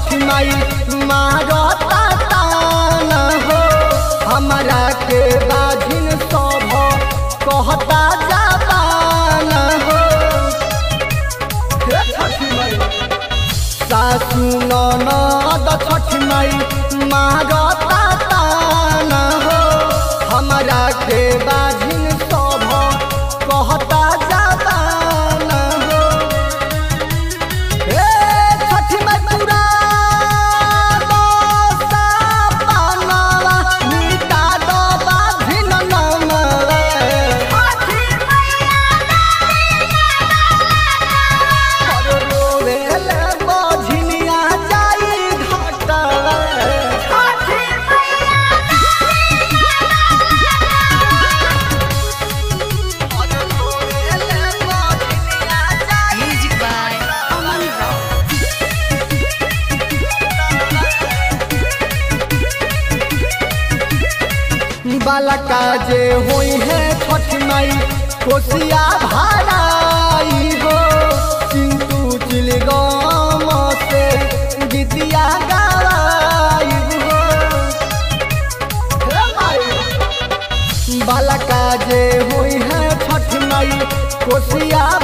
छठ माई मारता तान हो हमरा के बाझिन सब कहता जाबान हो हे छठ माई सासु ननद छठ माई मारता तान हो हमरा के बाझिन सब कहता जाबान हो हे छठ माई पूरा दोसा पानवा मिटा दो बाझिन नमवा रोवेले बझिनिया जाई घाटवा रोवेले बझिनिया जाई Music by Aman Rao. बालका जे होई है छठ माई कोसिया भाराई हो किंतु चिलगाम से गीतिया गाई हो हे माई बालका जे होई है छठ माई कोसिया